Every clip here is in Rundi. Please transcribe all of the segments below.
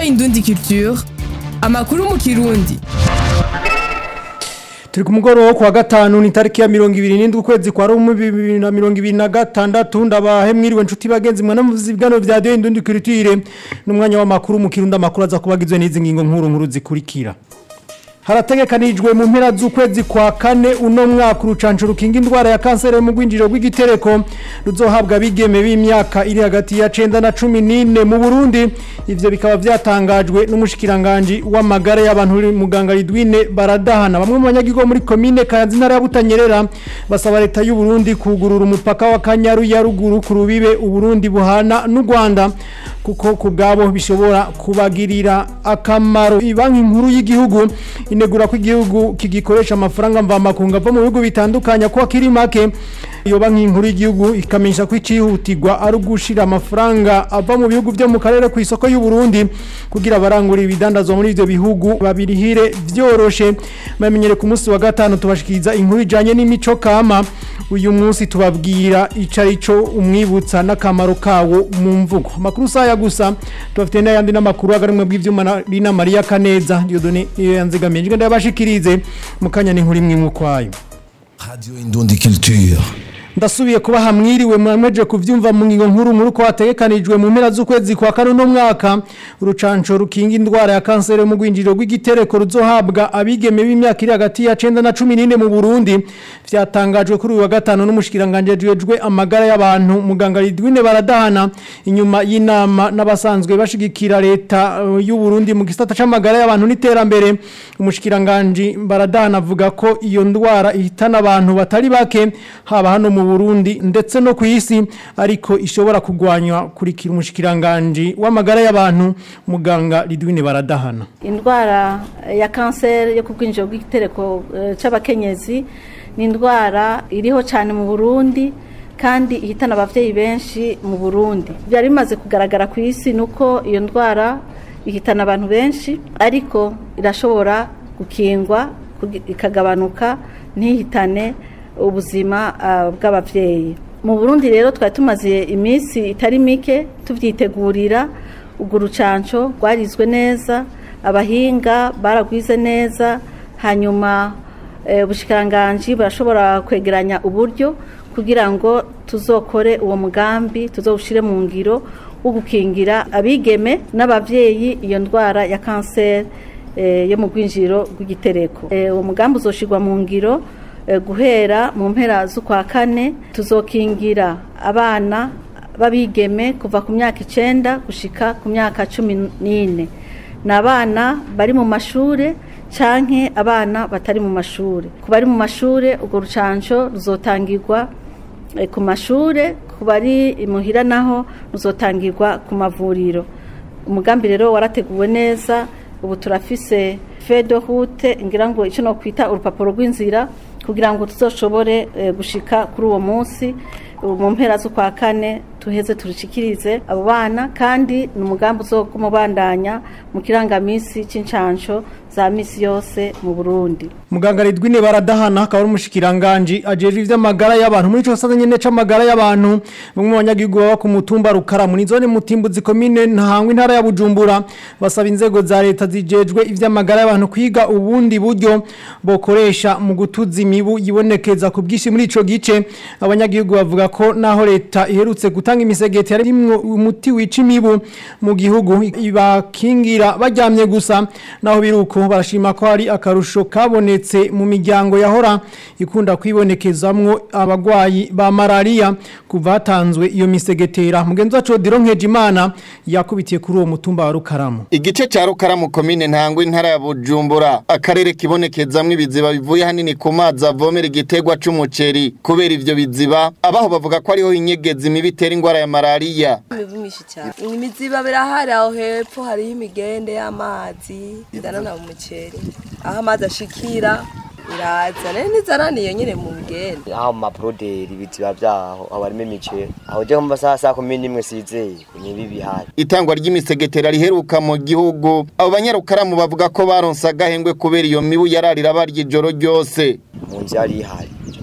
Indundi Culture amakuru mu kirundi turi ku mugoroba wo kuwa gatanu ni tariki ya mirongo ibiri n'indwi ukwezi kwa rumwe bibiri na mirongo ibiri na gatandatu ndabahe mwiriwe nshuti bagenzi mwe n'amuzibwano vya Radio Indundi Culture n'umwanya w'amakuru mu kirundi amakuru aza kubagizwe n'izi ngingo nkuru nkuru zikurikira harategekanijwe mu mpera z'ukwezi kwa kane uno mwaka urucanco rukinga indwara ya kanseri mu rwinjiriro rw'igitereko ruzohabwa abigeme b'imyaka iri hagati ya cenda na cumi n'ine mu burundi ivyo bikaba vyatangajwe n'umushikiranganji w'amagara y'abantu uri muganga ridwine baradahana bamwe mu banyagihugu muri komine kayanza intara ya butanyerera basaba leta y'u Burundi kugurura umupaka wa kanyaru ya ruguru ku rubibe uburundi buhana n'u rwanda kuko ku bwabo bishobora kubagirira akamaro banki nkuru y'igihugu inegura ko igihugu kigikoresha amafaranga mvamakunga ava mu bihugu bitandukanye ko akiri make iyo banki nkuru y'igihugu ikamenyesha ko icihutirwa ari ugushira amafaranga ava mu bihugu byo mu karere ku isoko y'u Burundi kugira abarangura ibidandazwa muri ivyo bihugu babirihire vyoroshe bamenyere ku munsi wa gatanu tubashikiriza inkuru ijanye n'imico kama uyu munsi tubabwira ico arico umwibutsa n'akamaro kawo mu mvugo amakuru saya gusa tubafite n'ayandi n'amakuru agarimwe bw'ivyuma na Rina Maria Kaneza Dieudonné niyo yanzigamiye njye ndabashikirize mukanya n'inkuru imwe mu kwayo Radio Indundi Culture. ndasubiye kuba hamwiriwe mwameje kuvyumva mu ngingo nkuru nkuru ko hategekanijwe mu mpera z'ukwezi kwa kane no mwaka urucanco rukinga indwara ya kanseri mu rwinjiriro rw'igitereko ruzohabwa abigeme b'imyaka iri hagati ya 9 na 14 mu Burundi vyatangajwe kuri uyu wa gatanu n'umushikiranganje ajejwe amagara y'abantu muganga Ridwine baradahana inyuma y'inama n'abasanzwe bashigikira leta uh, y'u Burundi mu gisata c'amagara y'abantu n'iterambere umushikiranganje baradahana avuga ko iyo ndwara ihitana abantu batari bake haba hano mu Burundi ndetse no ku isi ariko ishobora kugwanywa kurikira umushikiranganje w'amagara y'abantu muganga Ridwine baradahana indwara ya kanseri yo ku bwinjiro bw'igitereko eh, c'abakenyezi ni indwara iriho cyane mu Burundi kandi ihitana abavyeyi benshi mu Burundi byari bimaze kugaragara ku isi nuko iyo ndwara ihitana abantu benshi ariko irashobora gukingwa kugi- ikagabanuka ntihitane ubuzima ah, bw'abavyeyi mu Burundi rero twari tumaze iminsi itari mike tuvyitegurira urwo rucanco rwarizwe neza abahinga baragwize neza hanyuma eh, ubushikiranganji burashobora kwegeranya uburyo kugira ngo tuzokore uwo mugambi tuzowushire mu ngiro wo gukingira abigeme n'abavyeyi iyo ndwara ya kanseri eh, yo mu rwinjiro rw'igitereko Eh, uwo mugambi uzoshirwa mu ngiro eh, guhera mu mpera z'ukwa kane tuzokingira abana babigeme kuva ku myaka icenda gushika ku myaka cumi n'ine ni abana bari mu mashure canke abana batari mu mashure ku bari mu mashure urwo rucanco ruzotangirwa eh, ku mashure ku bari imuhira naho ruzotangirwa ku mavuriro umugambi rero warateguwe neza ubu turafise fedo hute ngira ngo icyo no kwita urupapuro rw'inzira kugira ngo tuzoshobore eh, gushika kuri uwo munsi ubu mu mpera z'ukwa kane tuheze turishikirize abo bana kandi ni umugambi uzogumubandanya mu kirangamisi c'incanco za misi yose mu Burundi muganga Ridwine baradahana akaba ari umushikiranganje ajeje ivy'amagara y'abantu muri ico gisata nyene c'amagara y'abantu bamwe mu banyagihugu baba ku mutumba rukaramu ni zone mutimbuzi komine ntahangwa intara ya Bujumbura basaba inzego za leta zijejwe ivy'amagara y'abantu kwiga ubundi buryo bokoresha mu gutuza imibu yibonekeza ku bwishi muri ico gice abanyagihugu bavuga ko naho leta iherutse gutanga imisegeti yarimwo umuti wica imibu mu gihugu ibakingira baryamye gusa naho biruko barashima ko hari akarusho kabonetse mu miryango yahora ikunda kwibonekezamwo abagwayi ba malaria kuva hatanzwe iyo misegetera mugenzi wacu Odiro Nkejimana yakubitiye kuri uwo mutumba wa Rukaramu Igice ca Rukaramu komine ntangwa intara ya Bujumbura akarere kibonekezamwo ibiziba bivuye hanini ku mazi avomera igitegwa c'umuceri kubera ivyo biziba abaho bavuga ko ariho inyegezi mibi itera ingwara ya malaria imibu myinshi cyane imiziba birahari aho hepfo hariho imigende y'amazi izanana mu muceri aho amazi ashikira iraza rero ntizananiye nyine mu migende aho mu maproderi ibiziba vyaho aho harimo imiceri aho je kumva saa saa kumi n'imwe sizeye nibi bihari itangwa ry'imisegetera riheruka mu gihugu abo banyarukaramu bavuga ko baronse agahengwe kubera iyo mibu yararira barya ijoro ryose mu nzu yari ihari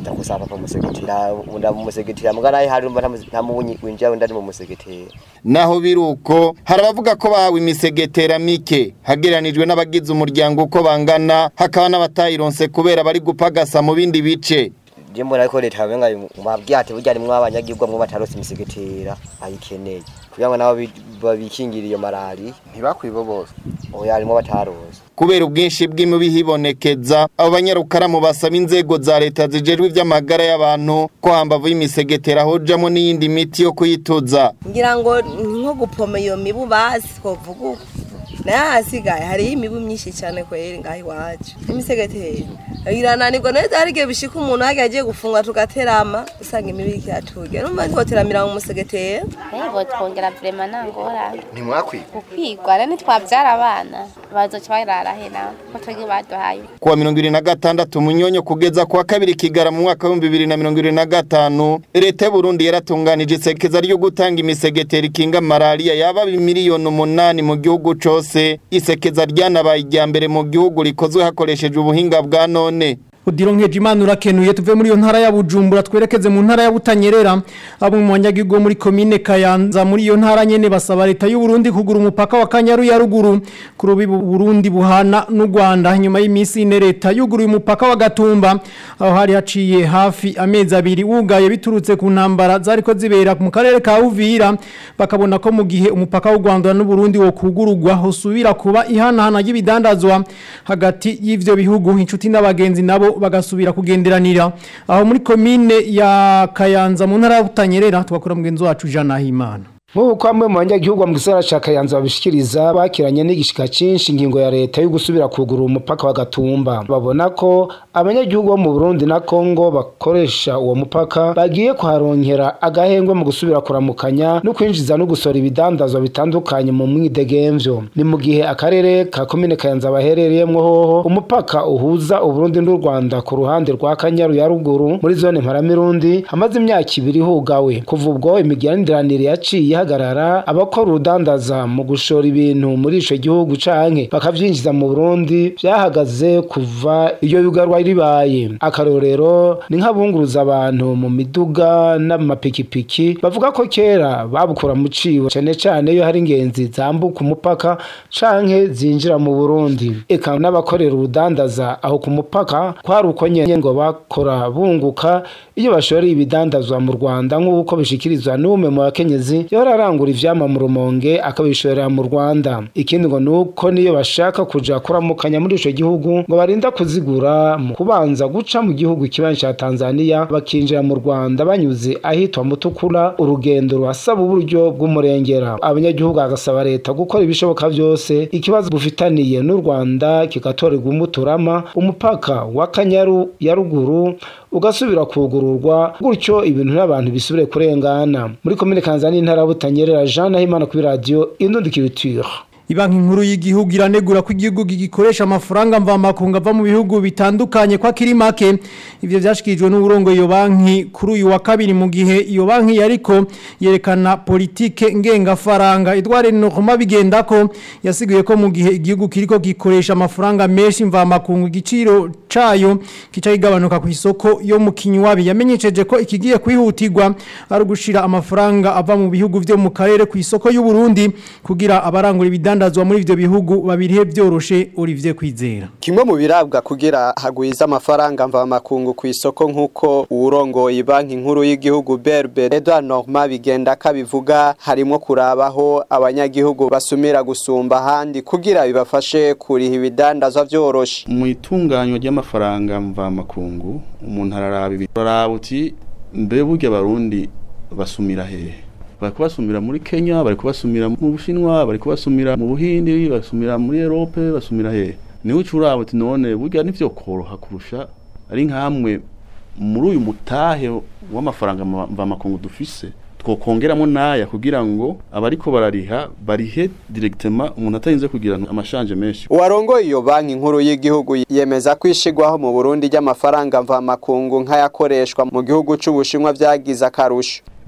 ndakusaba papa musegetera unda musegetera muga naye hari umva nta mubunyi winjira wenda ari mu musegetera naho biruko hari abavuga ko bahawe imisegetera mike hagereranijwe n'abagize umuryango uko bangana hakaba n'abatayironse kubera bari gupagasa mu bindi bice je mbona ko leta yamenga mabwiye ati burya rimwe abanyagirwa mwe batarose imisegetera ayikeneye kugira ngo nabo bi- babikingire iyo malari ntibakwibo bose oya harimo batarose kubera ubwinshi bw'imibi hibonekeza abo banyarukaramu basaba inzego za leta zijejwe ivy'amagara y'abantu ko hambavu y'imisegetera hojamwo n'iyindi miti yo kuyituza ngira ngo ni nko gupoma iyo mibu basi twovuga uko nayo ahasigaye hariho imibu myinshi cyane kweri ngaho iwacu n'imisegeteri irananirwa neza hari igihe bishika umuntu hagiye agiye gufungwa tugaterama usanga imibu iriko iraturya numva ntitwoteramira mu musegeteri Ego twongera vrema nangorane ntimwakwibo gukwigwa rero nitwavyara abana bazoca barara he nawe ko twebwe baduhaye kuwa mirongo ibiri na gatandatu munyonyo kugeza kuwa kabiri kigara mu mwaka w'ibihumbi bibiri na mirongo ibiri na gatanu leta y'uburundi yaratunganije isekeza ryo gutanga imisegetera ikinga malariya yaba miliyoni umunani mu gihugu cose isekeza ryanabaye irya mbere mu gihugu rikozwe hakoreshejwe ubuhinga bwa none Udiro nkeje imana urakenuye tuve muri iyo ntara ya Bujumbura twerekeze mu ntara ya Butanyerera abo mu banyagihugu bo muri commune Kayanza muri iyo ntara nyene basaba leta y'u Burundi kugura umupaka wa Kanyaru ya ruguru ku rubi Burundi buhana n'u Rwanda nyuma y'imisi ine leta yuguruye umupaka wa Gatumba aho hari haciye hafi amezi abiri wugaye biturutse ku ntambara zariko zibera mu karere ka Uvira bakabona ko mu gihe umupaka w'u Rwanda n'u Burundi wo kugurugwa hosubira kuba ihanahana y'ibidandazwa hagati y'ivyo bihugu inshuti n'abagenzi nabo bagasubira kugenderanira aho muri komine ya Kayanza mu ntara ya Butanyerera twakora mugenzi wacu Jean Nahimana nk'uko bamwe mu banyagihugu mu gisagara ca Kayanza babishikiriza bakiranye n'igishika cinshi ingingo ya leta yo gusubira kugura umupaka wa Gatumba babona ko abanyagihugu bo mu Burundi na Kongo bakoresha uwo mupaka bagiye kuharonkera agahengwe mu gusubira kuramukanya no kwinjiza no gusora ibidandazwa bitandukanye mu mwidegemvyo ni mu gihe akarere ka komine Kayanza baherereyemwo hoho umupaka uhuza Uburundi n'u Rwanda ku ruhande rwa Kanyaru ya ruguru muri zone Mparamirundi hamaze imyaka ibiri hugawe kuva ubwo imigenderanire yaciye ihagarara abakora urudandaza mu gushora ibintu muri ico gihugu canke bakavyinjiza mu Burundi vyahagaze kuva iyo yugarwa ribaye akarorero ni nk'abunguruza abantu mu miduga n'amapikipiki bavuga ko kera babukura mu cibo cane cane iyo hari ingenzi zambuka umupaka canke zinjira mu Burundi eka n'abakorera urudandaza aho ku mupaka kwari uko nyene ngo bakora bunguka iyo bashoreye ibidandazwa mu Rwanda nk'uko bishikirizwa n'umwe mu bakenyezi yora arangura ivyama mu rumonge akabishorera mu Rwanda ikindi ngo nuko niyo bashaka kuja kuramukanya muri ico gihugu ngo barinda kuzigura mu kubanza guca mu gihugu kibanyi ca Tanzania bakinjira mu Rwanda banyuze ahitwa Mutukura urugendo ruhasaba uburyo bw'umurengera abanyagihugu bagasaba leta gukora ibishoboka byose ikibazo bufitaniye n'u Rwanda kigatorerwa umuturama umupaka wa Kanyaru ya ruguru ugasubira kugururwa gutyo ibintu n'abantu bisubire kurengana muri komine Kanzani intara ya Butanyerera Jean Nahimana kuri radio Indundikiriture Ibanki nkuru y'igihugu iranegura ko igihugu gikoresha amafaranga mvamakunga ava mu bihugu bitandukanye kwa kiri make ivyo vyashikirijwe n'uburongo iyo banki kuri uyu wa kabiri mu gihe iyo banki yariko yerekana politike ngenga faranga Edouard Nokoma bigenda ko yasiguye ko mu gihe igihugu kiriko gikoresha amafaranga menshi mvamakunga igiciro cayo kica kigabanuka ku isoko yo mu kinywabi yamenyesheje ko ikigiye kwihutirwa ari gushira amafaranga ava mu bihugu vyo mu karere ku isoko y'u Burundi kugira abarangura ibidandazwa muri ivyo bihugu babirihe byoroshe Olivier Kwizera kimwe mu birabwa kugira hagwiza amafaranga mva makungu ku isoko nkuko urongoye banki nkuru y'igihugu BRB Edouard Normand bigenda kabivuga harimo kurabaho abanyagihugu basumira gusumba handi kugira bibafashe kuriha ibidandazwa vyoroshe mu itunganywa ry'amafaranga mva makungu umuntu araraba ibi araraba uti mbe burya abarundi basumira hehe bari kubasumira muri Kenya bari kubasumira mu Bushinwa bari kubasumira mu Buhindi basumira muri Europe basumira hehe niho ucuraba uti none burya nivyo koroha kurusha ari nkamwe muri uyu mutahe w'amafaranga mva makungu dufise twokongeramo naya kugira ngo abariko barariha barihe directement umuntu atarinze kugira amashanje menshi uwarongoye iyo banki nkuru y'igihugu yemeza kwishigwaho mu Burundi ry'amafaranga mva makungu nk'ayakoreshwa mu gihugu c'ubushinwa vyagize akarusho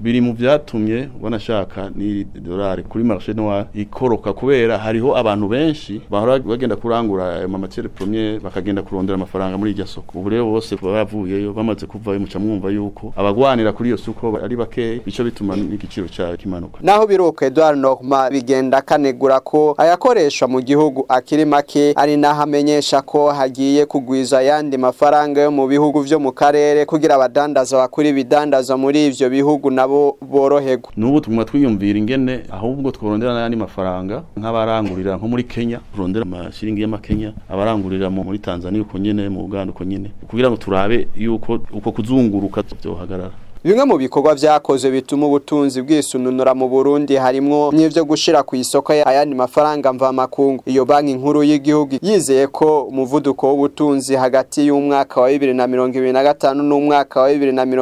biri mu vyatumye wanashaka ni dolari kuri marché noir ikoroka kubera hariho abantu benshi bahora bagenda kurangura ayo matière première bakagenda kurondera amafaranga muri iryo soko ubu rero bose bavuyeyo bamaze kuvayo muca mwumva yuko abagwanira kuri iyo soko ari bakeya bico bituma n'igiciro cyayo kimanuka naho biruka Edouard Norma bigenda kanegura ko ayakoreshwa mu gihugu akiri make ari naho amenyesha ko hagiye kugwiza ayandi mafaranga yo mu bihugu vyo mu karere kugira abadandaza bakuri ibidandaza muri ivyo bihugu nabo boroherwa n'ubu tuguma twiyumvira ingene ahubwo tworondera n'ayandi mafaranga nk'abarangurira nko muri Kenya turondera amashiringi y'amakenya abarangurira mu muri Tanzania uko nyene mu Uganda uko nyene kugira ngo turabe yuko uko kuzunguruka byohagarara Bimwe mu bikorwa vyakoze bituma ubutunzi bwisununura mu Burundi harimwo n'ivyo gushira ku isoko ayandi mafaranga mva makungu. Iyo banki nkuru y'igihugu yizeye ko umuvuduko w'ubutunzi hagati y'umwaka wa 2025 n'umwaka wa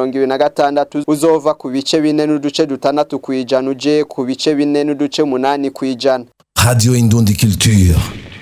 2026 uzova ku bice bine n'uduce dutandatu kwijana uje ku bice bine n'uduce munani kwijana. Radio Indundi Culture.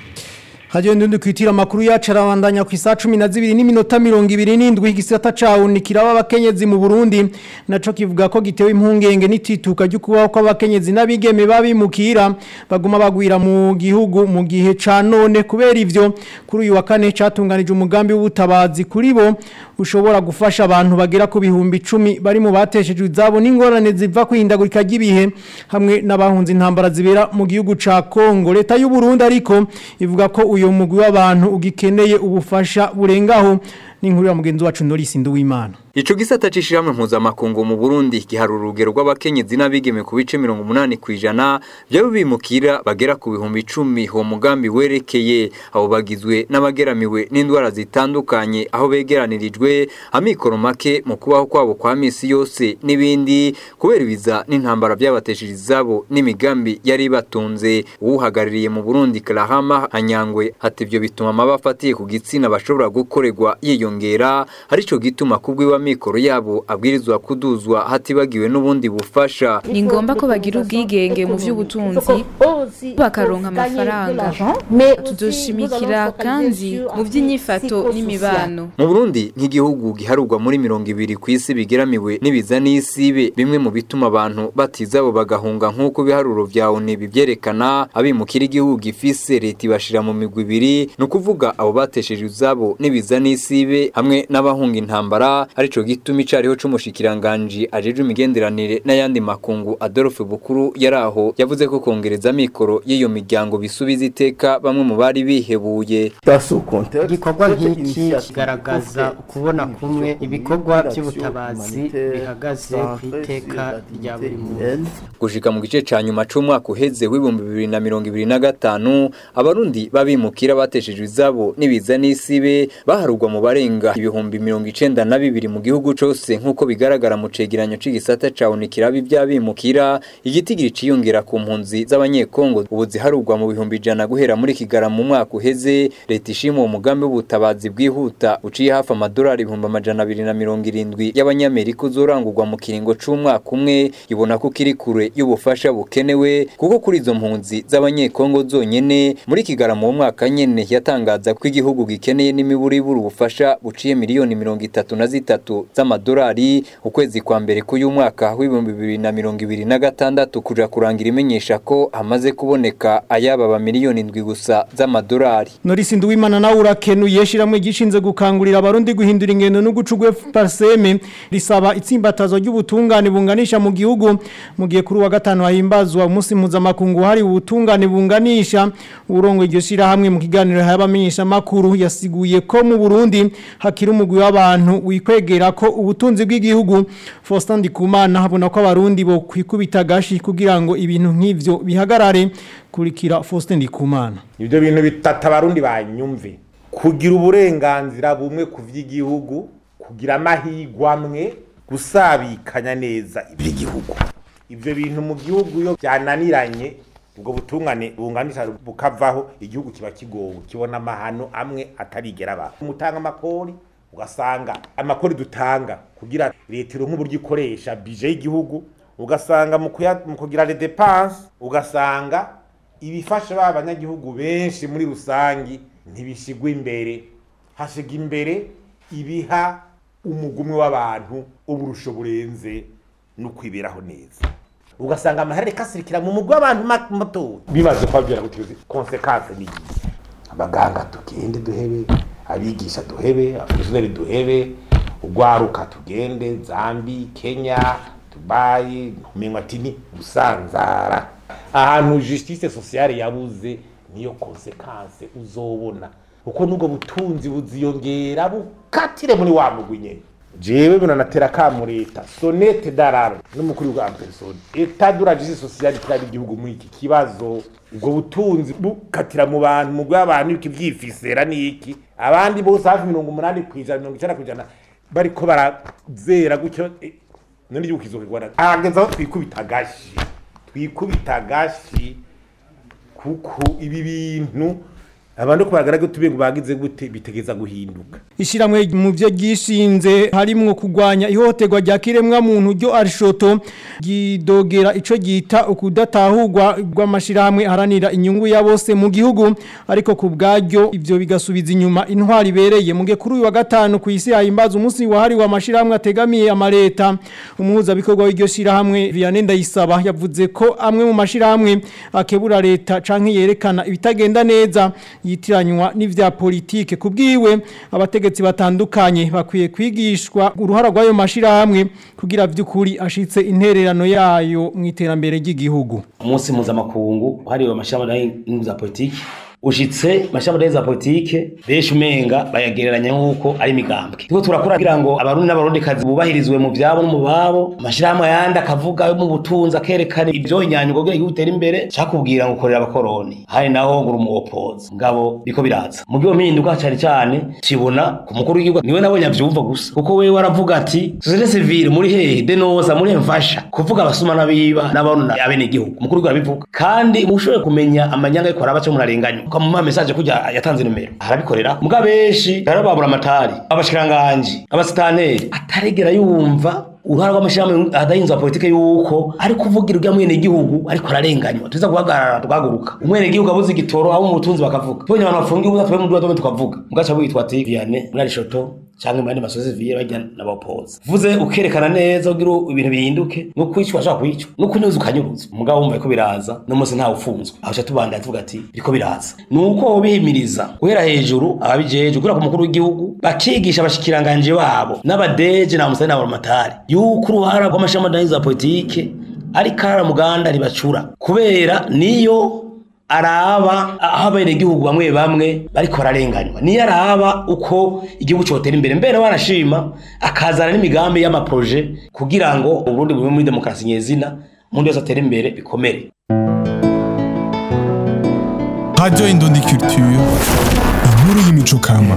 Hajyo ndundi kwitira amakuru yacu arabandanya ku isa 12 n'iminota 27 igisata cawo nikiraba abakenyezi mu Burundi naco kivuga ko gitewe impungenge n'itituka ryo kubaho kw'abakenyezi n'abigeme babimukira baguma bagwira mu gihugu mu gihe ca none kubera ivyo kuri uyu wa kane catunganije umugambi w'ubutabazi kuri bo ushobora gufasha abantu bagera ku bihumbi 10 bari mu bateshejwe izabo n'ingorane ziva kwihindagurika ry'ibihe hamwe n'abahunze intambara zibera mu gihugu ca Kongo leta y'u Burundi ariko ivuga ko uyo mugwi w'abantu ugikeneye ubufasha burengaho n'inkuru ya mugenzi wacu Norris Nduwimana Ico gisata cishiramwe mpuzamakungu mu Burundi gihari urugero rw'abakenyezi n'abigeme ku bice 80 kwijana byo bimukira bagera ku bihumbi 10 ho mugambi werekeye abo bagizwe n'abageramiwe n'indwara zitandukanye aho begeranirijwe amikoro make mu kubaho kwabo kwa misi yose n'ibindi kubera ibiza n'intambara byabatesheje izabo n'imigambi yari batunze uhagarariye mu Burundi Karahama Hanyangwe ati ibyo bituma amabafatiye ku gitsina bashobora gukorerwa yiyongera arico gituma kubwiwa amikoro yabo abwirizwa kuduzwa hatibagiwe n'ubundi bufasha ni ngombwa ko bagira ubwigenge mu by'ubutunzi bakaronka amafaranga tudoshimikira kandi mu by'inyifato n'imibano mu Burundi nk'igihugu giharurwa muri mirongo ibiri ku isi bigeramiwe n'ibiza n'isibe bimwe mu bituma abantu batizabo bagahunga nk'uko ibiharuro vya ONU bivyerekana abimukira igihugu gifise leta ibashira mu migwi ibiri ni ukuvuga abo batesheje izabo n'ibiza n'isibe hamwe n'abahunga intambara arico gituma icariho c'umushikiranganje ajeje imigenderanire n'ayandi makungu Adolphe Bukuru yaraho yavuze ko kongereza amikoro y'iyo miryango bisubiza iteka bamwe mu bari bihebuye igikorwa nk'iki kigaragaza ukubona kumwe ibikorwa by'ubutabazi bihagaze ku iteka rya buri muntu gushika mu gice ca nyuma c'umwaka uheze w'ibihumbi bibiri na mirongo ibiri na gatanu abarundi babimukira bateshejwe izabo n'ibiza n'isibe baharugwa mu barenga ibihumbi mirongo icenda na bibiri mu gihugu cose nk'uko bigaragara mu cegeranyo c'igisata ca unikirabi by'abimukira igitigiri ciyongera ku mpunzi z'abanyekongo ubu ziharugwa mu bihumbi ijana guhera muri kigara mu mwaka uheze leta ishima uwo mugambi w'ubutabazi bwihuta uciye hafi amadolari ibihumbi amajana abiri na mirongo irindwi y'abanyamerika uzorangurwa mu kiringo c'umwaka umwe ibona ko kiri kure y'ubufasha bukenewe kuko kuri izo mpunzi z'abanyekongo zonyene muri kigara mu mwaka nyene yatangaza ko igihugu gikeneye n'imiburiburu ubufasha buciye miliyoni mirongo itatu na zitatu z'amadolari ukwezi kwa mbere k'uyu mwaka w'ibihumbi bibiri na mirongo ibiri na gatandatu kuja kurangira imenyesha ko hamaze kuboneka ayababa miliyoni indwi gusa z'amadolari Norisi Nduwimana nawe urakenuye shiramwe gishinze gukangurira abarundi guhindura ingendo no gucugwe parseme risaba itsimbatazo ry'ubutungane bunganisha mu gihugu mu gihe kuri wa gatanu hahimbazwa umunsi mpuzamakungu hari ubutungane bunganisha urongo iryo shira hamwe mu kiganiro habamenyesha makuru yasiguye ko mu Burundi hakiri umugwi w'abantu wikwegera ko ubutunzi bw'igihugu Faustin Ndikumana habona ko abarundi bo kwikubita gashi kugira ngo ibintu nk'ivyo bihagarare kurikira Faustin Ndikumana ibyo bintu bitata abarundi banyumve kugira uburenganzira bumwe ku vy'igihugu kugira amahigwa amwe gusabikanya neza iby'igihugu ibyo bintu mu gihugu iyo byananiranye ubwo butungane bunganisha bukavaho igihugu kiba kigowe kibona amahano amwe atarigera aba umutanga amakori ugasanga amakori dutanga kugira leta ironke uburyo ikoresha bije y'igihugu ugasanga mu kugira les dépenses ugasanga ibifasha ba banyagihugu benshi muri rusangi ntibishigwa imbere hashiga imbere ibiha umugumwe w'abantu uburusho burenze no kwiberaho neza ugasanga amaharare kasirikira mu mugwi w'abantu ma- muto bimaze kubabwira gutyo konsekanse ni iyi abaganga tugende duhebe abigisha duhebe abafuzineri duhebe ugwaruka tugende zambi kenya dubayi minwatini gusanzara ahantu justice sociale yabuze niyo konsekanse uzobona kuko nubwo butunzi buziyongera bukatire muri wa mugwi nyene jewe binanatera kamu leta sonete dararo n'umukuru wa persone eta dura justice sociale kiraba igihugu muri iki kibazo ubwo butunzi bukatira mu bantu mu bw'abantu iki byifisera niki abandi bose hafi mirongo umunani ku ijana mirongo icenda ku ijana bariko barazera gutyo eh, none igihugu kizokigwana ahageze aho twikubita agashi twikubita agashi kuko ibi bintu abantu ko bagaragaye tube ngo bagize gute bitegeza guhinduka Ishiramwe mu byo gishinze harimwo kugwanya ihohoterwa rya kiremwa muntu ryo arishoto gidogera ico gita ukudatahurwa rw'amashirahamwe haranira inyungu ya bose mu gihugu ariko ku bwaryo ivyo bigasubiza inyuma intwari ibereye mu gihe kuri uyu wa gatanu ku isi hahimbaza umunsi wahariwe amashirahamwe ategamiye amareta umuhuza bikorwa w'iryo shirahamwe Vianney Ndayisaba yavuze ko amwe mu mashirahamwe akebura leta canke yerekana ibitagenda neza yitiranywa n'ivya politike kubwiwe abategetsi batandukanye bakwiye kwigishwa uruhara rw'ayo mashirahamwe kugira vy'ukuri ashitse intererano yayo mu iterambere ry'igihugu umunsi mpuzamakungu hariwe amashirahamwe y'ingu za politiki ushitse amashirahamwe za politike benshi umenga bayagereranya nk'uko ari imigambwe turiko turakora kugira ngo abarundi n'abarundikazi bubahirizwe mu vyabo no mu babo amashirahamwe yandi akavuga yo mu butunzi akerekana ivyo inyanyugo kugira igihugu gitere imbere cakubwira ngo ukorera abakoroni hari naho ngo uri umuwopozi ngabo biko biraza mu gihe mpinduka cane cane kibona ku mukuru w'igihugu niwe nabonye avyumva gusa kuko wewe aravuga ati societe civile muri hehe denosa muri mfasha kuvuga abasuma n'abiba n'abona abene igihugu umukuru w'igihugu arabivuga kandi mushoboye kumenya amanyanga ariko araba cyo murarenganywa ukamuha message kujya yatanze numero arabikorera muga benshi rero babura amatari abashikiranganje abasitaneri ataregera yumva uruhara rw'amashirahamwe adahinzwe politike yuko ari kuvugira urya mwene gihugu ariko ararenganywa tuza guhagarara tugahaguruka umwene gihugu abuze igitoro abo mu butunzi bakavuga tubonye abantu bafungiye ubuza tube mu duwa tukavuga mugaca witwa ati Vianney muri Arishoto cyangwa mu yandi masozi viye bajya n'abapoza vuze ukerekana neza ugira ibintu bihinduke no kwicwa ashaka kwicwa no kunyuza ukanyuruza umugabo wumva ko biraza no munsi ntawe ufunzwe aho cha tubanda tuvuga ati biriko biraza nuko bihimiriza guhera hejuru ababijeje gura ku mukuru w'igihugu bakigisha abashikiranganje babo n'abadeje na musani n'abamatari yuko uruhara rw'amashami adahinza politike ari karara muganda ribacura kubera niyo araba aho abenegihugu bamwe bamwe bariko bararenganywa niyo araba uko igihugu cyotera imbere mbere wanashima akazana n'imigambi y'amaproje kugira ngo uburundi bube muri demokarasi nyezina umuntu wese atere imbere bikomere Radio Indundi Culture, inkuru y'imico kama.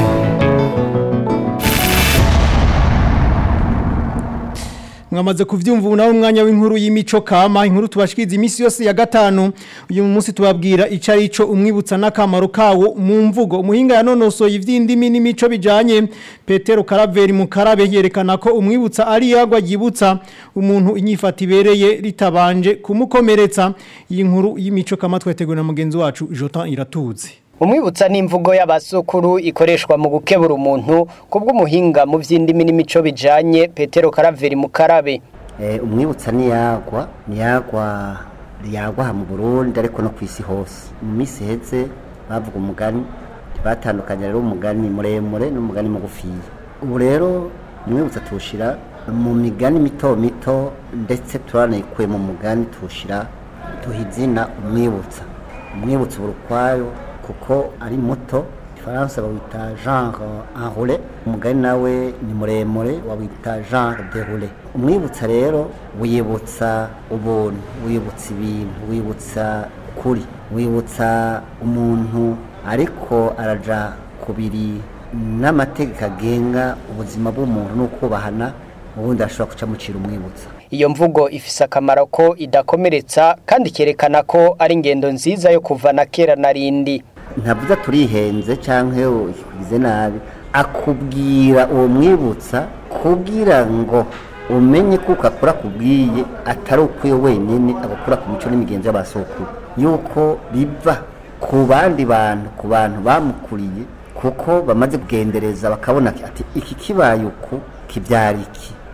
mwamaze kuvyumva ubu nawe umwanya w'inkuru y'imico kama inkuru tubashikiriza iminsi yose ya gatanu uyu munsi tubabwira ico ari co umwibutsa n'akamaro kawo mu mvugo umuhinga yanonosoye ivy'indimi n'imico bijanye Petero Karaveri mu Karabe yerekana ko umwibutsa ari yagwa yibutsa umuntu inyifata ibereye ritabanje kumukomeretsa iyi nkuru y'imico kama tweteguye na mugenzi wacu Jotan Iratuzi umwibutsa n'imvugo y'abasukuru ikoreshwa mu gukebura umuntu kubw'umuhinga mu by'indimi n'imico bijanye Petero Karaveri mu Karabe umwibutsa niyagwa niyagwa yagwa aha mu Burundi ariko no ku isi hose mu minsi iheze bavuga umugani batandukanye rero umugani muremure n'umugani mugufiya ubu rero umwibutsa tuwushyira mu migani mito mito ndetse turanayikuye mu mugani tuwushyira tuha izina umwibutsa umwibutsa ubu ukwayo kuko ari muto ifaransa bawita genre enroulé umugani nawe ni muremure wawita genre déroulé umwibutsa rero wibutsa ubuntu wibutsa ibintu wibutsa kuri wibutsa umuntu ariko araja kubiri n'amategeko agenga ubuzima bw'umuntu n'ukubahana ubundi ashobora guca mucira umwibutsa iyo mvugo ifise akamaro ko idakomeretsa kandi ikerekana ko ari ingendo nziza yo kuva na kera na rindi ntavuze turihenze cyangwa ugize nabi akubwira uwo mwibutsa kugira ngo umenye ko ukakora kubwiye atari ukwiye wenyine agakora ku mico n'imigenzo y'abasokuru yuko biva ku bandi bantu ku bantu bamukuriye kuko bamaze kugendereza bakabona ati iki kibaye uku kibyara iki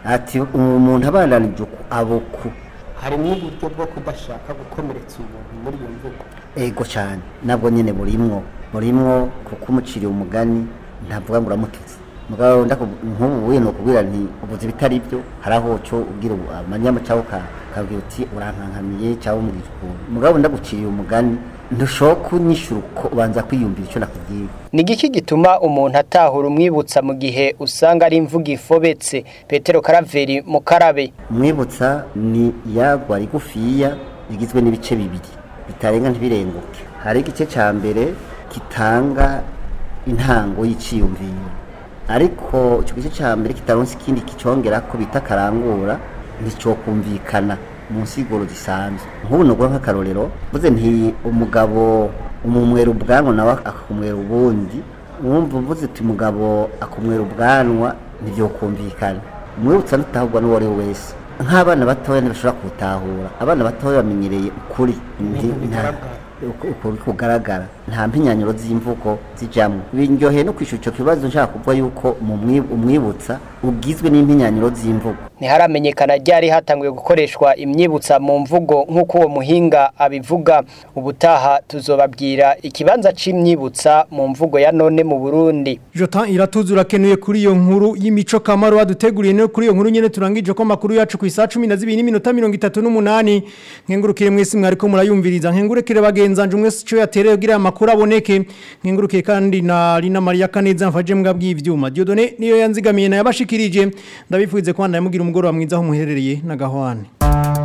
ati umuntu abananije uku abuku harimo uburyo bwo kudashaka gukomeretsa umuntu muri iyo mvugo ego cyane nabwo nyine burimwo burimwo kuko umuciriye umugani ntavuga ngo uramututse mugabo ndaku- nk'ubu wiye nokubwira nti ubuze bitari byo hari aho cyo ubwira ubu- amanyama cyangwa uka- ukabwira uti urankankamiye cyangwa umubwira ukuntu mugabo ndaguciriye umugani ntushobora kunyishyura uko ubanza kwiyumvira icyo nakubwiye ni igiki gituma umuntu atahura umwibutsa mu gihe usanga ari imvugo ifobetse petero karaveri mukarabe umwibutsa ni yagwa rigufiya rigizwe n'ibice bibiri bitarenga ntibirenguke hari igice cya mbere gitanga intango y'iciyumviro ariko icyo gice cya mbere kitaronse ikindi kicongera ko bita karangura nticyokumvikana mu nsiguro zisanzwe nk'ubu nugura nk'akarorero mvuze nti umugabo umumwera ubwanwa nawe akumwera ubundi wumva mvuze uti umugabo akumwera ubwanwa ntibyokumvikana umwibutsa ntutahurwa n'uwo ari we wese nk'abana batoya ntibashobora kuwutahura abana batoya bamenyereye ukuri Nti- nta- uku- ukuri kugaragara nta mpinyanyuro z'imvugo zijamwo biryoheye no kwishyura icyo kibazo nshaka kuvuga yuko mu mwi- umwibutsa ugizwe n'impinyanyuro z'imvugo ntiharamenyekana ryari hatanguye gukoreshwa imyibutsa mu mvugo nk'uko uwo muhinga abivuga ubutaha tuzobabwira ikibanza c'imyibutsa mu mvugo ya none mu Burundi Jotan iratuzura kenuye kuri iyo nkuru y'imico kamaro waduteguriye no kuri iyo nkuru nyene turangije ko makuru yacu ku isa 12 n'iminota 38 nkengurukire mwese mwariko murayumviriza nkengurekire bagenzanje mwese cyo yatereye kugira amakuru aboneke nkengurukire kandi na Lina Maria Kaneza mfaje mbwa bw'ivyuma Diodone niyo yanzigamiye na yabashikirije ndabifuze kwanda yamugira umugoro wa mwiza aho muherereye na gahwane